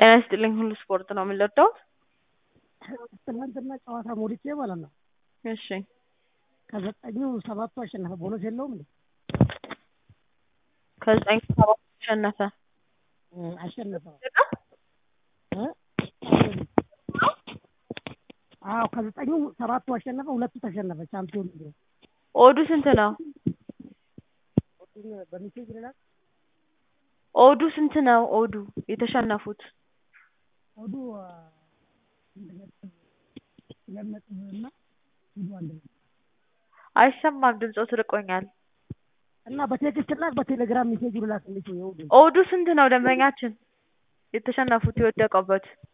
ጤና ይስጥልኝ ሁሉ ስፖርት ነው የምንለዳው። ትናንትና ጨዋታ ሞልቼ ማለት ነው እሺ ከዘጠኙ ሰባቱ አሸነፈ። ቦነስ የለውም እንዴ? ከዘጠኝ ሰባት አሸነፈ። አሸነፈ እ? አዎ ከዘጠኙ ሰባቱ አሸነፈ፣ ሁለቱ ተሸነፈ። ቻምፒዮን ሊግ ነው። ኦዱ ስንት ነው? በሚሴጅ ይላል ኦዱ ስንት ነው? ኦዱ የተሸነፉት ወዱ ሁለት ነጥብ እና ሂዱ አንድ ነው አይሰማም፣ ድምፆ ትርቆኛል። እና በቴክስት ላክ፣ በቴሌግራም ሜሴጅ ላክ። እንዴት ነው የውዱ ኦዱ ስንት ነው? ደንበኛችን የተሸነፉት የወደቀበት